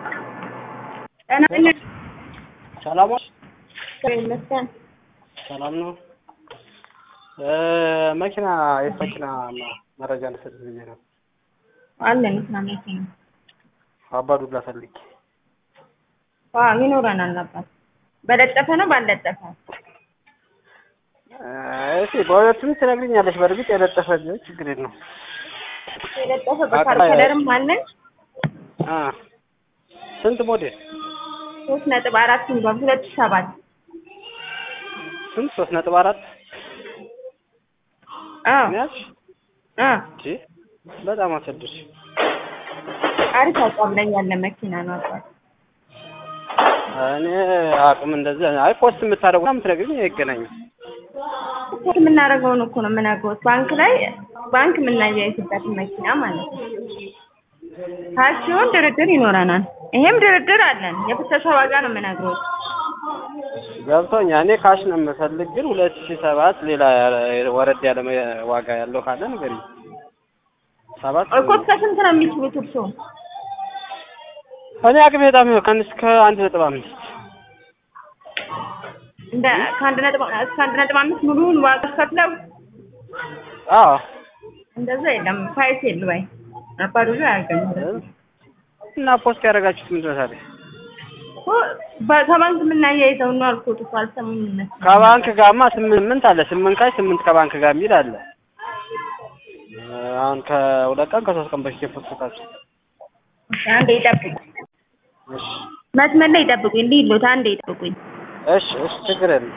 ጤና ይስጥልኝ። ሰላም ዋልሽ? ይመስገን። ሰላም ነው። መኪና የት መኪና መረጃ ልሰጥ ብዬ ነው። አለን ስራ መኪና አባዱላ ፈልጌ አዎ ይኖረናል። አባት በለጠፈ ነው ባልለጠፈ? እሺ በሁለቱም ትነግሪኛለሽ። በእርግጥ የለጠፈ ቢሆን ችግር የለውም። የለጠፈ በካልኩለርም አለን። አ ስንት ሞዴል? ሶስት ነጥብ አራት ሚሊዮን ሁለት ሺህ ሰባት ስንት? ሶስት ነጥብ አራት አዎ ያልሽ? አ እሺ በጣም አሰድሽ። አሪፍ አቋም ላይ ያለ መኪና ነው አባት። እኔ አቅም እንደዚህ አይ ፖስት የምታደርጉ የምትነግሪኝ አይገናኝም። ፖስት የምናደርገውን እኮ ነው የምነግሮት። ባንክ ላይ ባንክ የምናያይዝበትን መኪና ማለት ነው። ካሽ ሲሆን ድርድር ይኖረናል። ይሄም ድርድር አለን። የፍተሻ ዋጋ ነው የምነግሮት። ገብቶኛል። እኔ ካሽ ነው የምፈልግ፣ ግን ሁለት ሺህ ሰባት ሌላ ወረድ ያለ መ- ዋጋ ያለው ካለ ንገሪኝ። ሰባት እኮ እስከ ስንት ነው የሚችሉት እርስዎ? እኔ አቅሜ በጣም ከአንድ እስከ አንድ ነጥብ አምስት እንደ ከአንድ ነጥብ እስከ አንድ ነጥብ አምስት ሙሉውን ዋጋ ከፍለው አዎ እንደዛ የለም። ፋይስ የለ ወይ አባዱላ አያገኙም። እና ፖስት ያደረጋችሁት ምንድን ነው ታዲያ? እኮ በ- ከባንክ የምናያይዘው ነው አልኩት እኮ አልሰሙም እነሱ። ከባንክ ጋርማ ስምንት አለ ስምንት ካሽ ስምንት ከባንክ ጋር የሚል አለ። አሁን ከሁለት ቀን ከሶስት ቀን በፊት የፖስታችሁ አንዴ ይጠብቁኝ፣ እሺ መስመር ላይ ይጠብቁኝ። እንዲህ ይሉት አንዴ ይጠብቁኝ። እሺ እሺ ችግር የለም።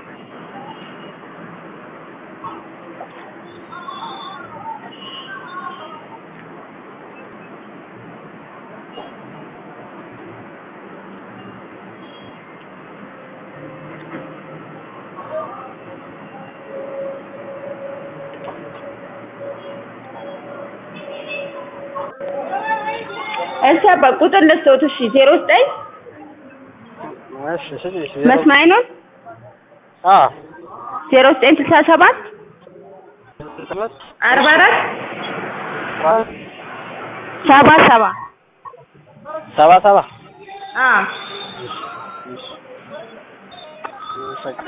እሺ አባ ቁጥር ልስጥዎት። እሺ ዜሮ ዘጠኝ እሺ እሺ እሺ መስመር አይኖር አ ዜሮ ዘጠኝ ስልሳ ሰባት ሰባት አርባ አራት ሰባት ሰባ ሰባ ሰባ ሰባ አ እሺ እሺ